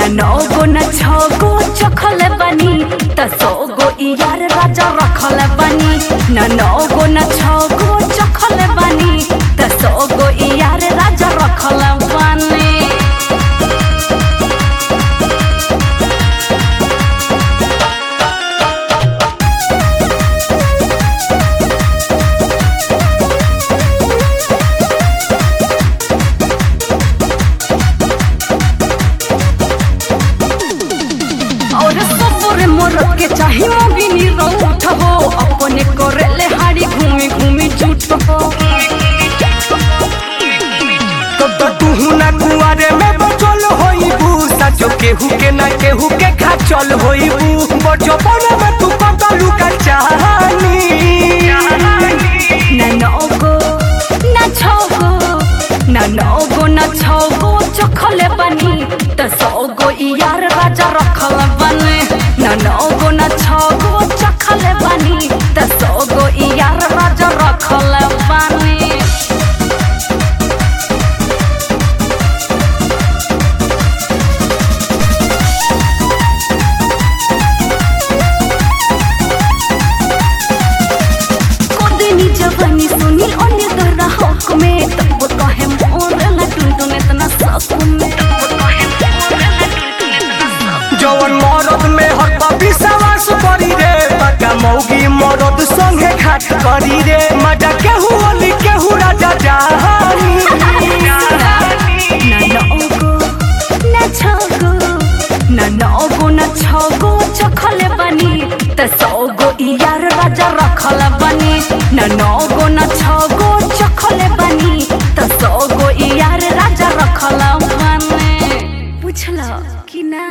न नौ गो न छौ गो चखल बनी त सौ गो यार राजा रखल बनी न नौ गो न छौ गो चखल बनी त सौ गो यार राजा रखल बनी और सफर मोरत के चाही मोबिनी रौठ हो अपने करेले हाड़ी घूमी घूमी झूठ हो तब तो तू ना कुआरे में बचल होइबू सचो केहू के ना केहू के खाचल होइबू बचपन में तू कतलू का चाहनी न नौ गो न छौ गो न नौ गो न छौ गो चखल बनी त सौ गो यार राजा रखल बने न नौ गो न छौ गो चखल बनी त सौ गो यार राजा रखल बने कोदिनी जवानी सुनी अन्य दर्रा हक में तब कहे मोर ला टुनटुन इतना सक में जवन मरद में हर विश्वास करी रे पक्का मौगी मरद संगे खाट करी रे मजा केहू ओली केहू राजा जानी न नौगो न छगो न नौगो न छगो चखल बनी त सौगो यार राजा रखल बनी न नौ